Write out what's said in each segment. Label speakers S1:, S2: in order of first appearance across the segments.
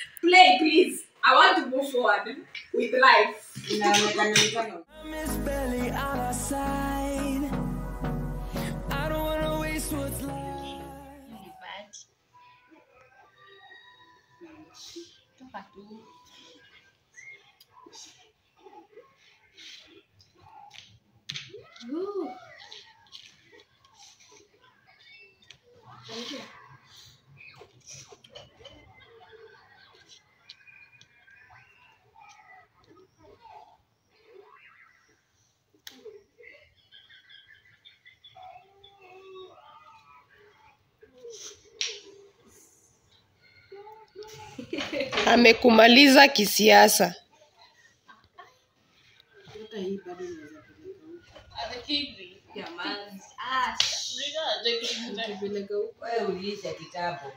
S1: Play, please. I want to move forward with life.
S2: Inaonekana ni kama
S3: Miss Belly on our side. I don't wanna waste what's left.
S1: Toka tu. Ooh.
S4: amekumaliza kisiasa
S1: Jamani. Ah,
S2: wewe uliisha kitabu.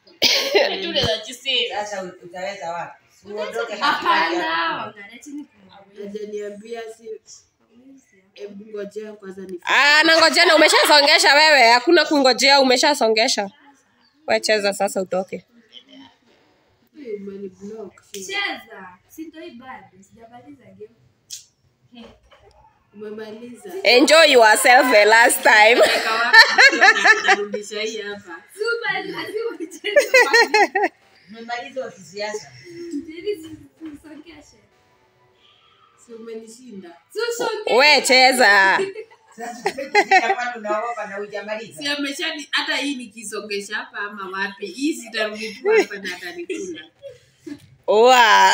S2: Sasa utaweza wapi? Si uondoke katikati
S1: Hapana.
S2: ya-
S1: Angalia chini kuna
S5: Hajaniambia si hebu ngojea kwanza ni
S4: Ah, nangojena umeshasongesha wewe hakuna kungojea umeshasongesha wecheza sasa utoke
S5: umeni block. si-
S1: cheza. Si ndio hii bado. Sijamaliza game.
S5: Umemaliza.
S4: enjoy yourself the last time
S5: Narudisha hii hapa.
S1: Super, lazima ucheze.
S2: Umemaliza wa kisiasa.
S1: Ili sisongeshe.
S5: Si umenishinda.
S1: Susongeshe.
S4: we cheza
S2: Sasa umekuja kwani unaogopa na hujamaliza?
S5: Si ameshani hata hii nikisongesha hapa ama wapi? Hii sitarudi tu hapa na atanikula.
S4: Wa.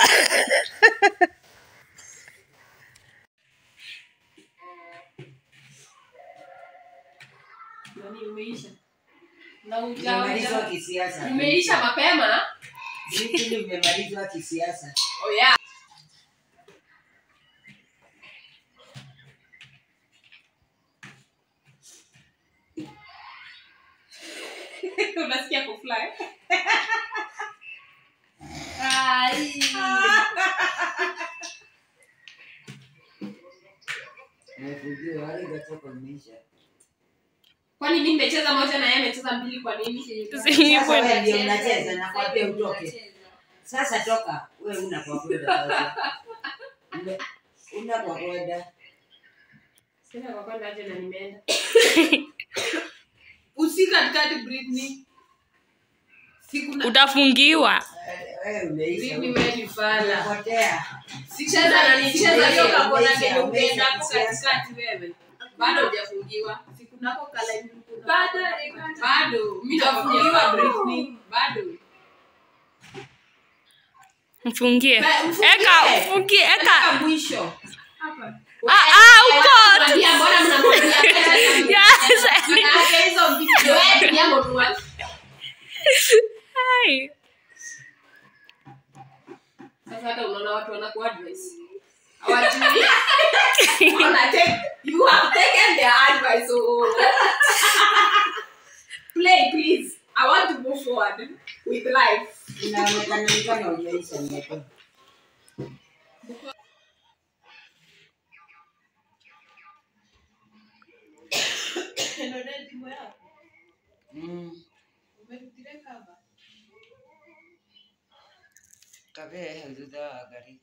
S1: Nani umeisha? Na
S2: Umemaliza wa
S1: uja
S2: kisiasa.
S1: umeisha mapema?
S2: Vipi umemaliza wa kisiasa?
S1: Oh yeah. Unasikia kufly? Ai.
S2: Umefujua wale gatoka umeisha.
S1: Kwani mimi nimecheza moja na yeye amecheza mbili kwa nini?
S2: Sasa wewe ndio unacheza na kwambia utoke. Sasa toka. Wewe una kwa kwenda sasa. Una- Una kwa kwenda.
S1: Sina kwa kwenda aje na nimeenda.
S5: Usi katikati Britney. Siku na
S4: utafungiwa
S2: Wewe umeisha.
S5: Britney wewe ni fala.
S2: Umepotea.
S1: Cheza na nicheza hiyo
S2: Umeisha,
S1: kakona
S2: umeisha,
S1: kenye
S2: umeisha
S1: ukienda hapo
S2: kisiasa.
S1: katikati wewe.
S5: Bado hujafungiwa. Siku nako kala hivi kuna-
S1: Bado
S5: Bado. Mimi nafungiwa Britney. Bado.
S4: mfungie
S5: Ba- mfungie.
S4: eka mfungie eka
S5: Mpaka mwisho.
S1: hapa.
S4: ah, ah, uko
S1: Mwambia mbona mnamwambia
S4: Yes.
S1: Manake hizo video wewe pia mwa
S4: Hai.
S1: Sasa hata unaona watu wanaku advice. Hawajui. Wana take you have taken their advice. Oh. Play please. I want to move forward with life.
S2: Inaonekana ni kama hujaisha miaka. Mm. Kabe thutha wa ngari.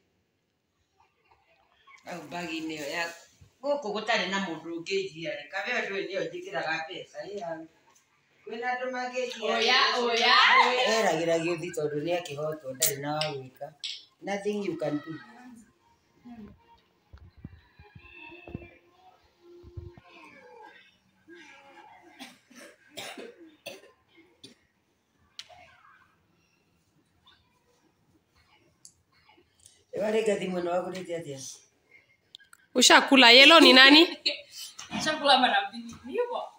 S2: Au mbagi-inĩ ĩyo ya gũkũ gũtarĩ na mũndũ ũngĩnjia rĩ kabe ĩyo ndũĩ nĩyo njĩkĩraga mbeca ĩya kwĩna andũ mangĩnjia
S1: Oya, oya, oya.
S2: eragĩra gĩũthi tondũ nĩ akĩhotwo ndarĩ na wa gwĩka nothing you can do warĩnga thimũ ĩno wagũrĩte atĩa
S4: ushakula yelo ni nani
S1: Chakula mara mbili. Ni hivyo.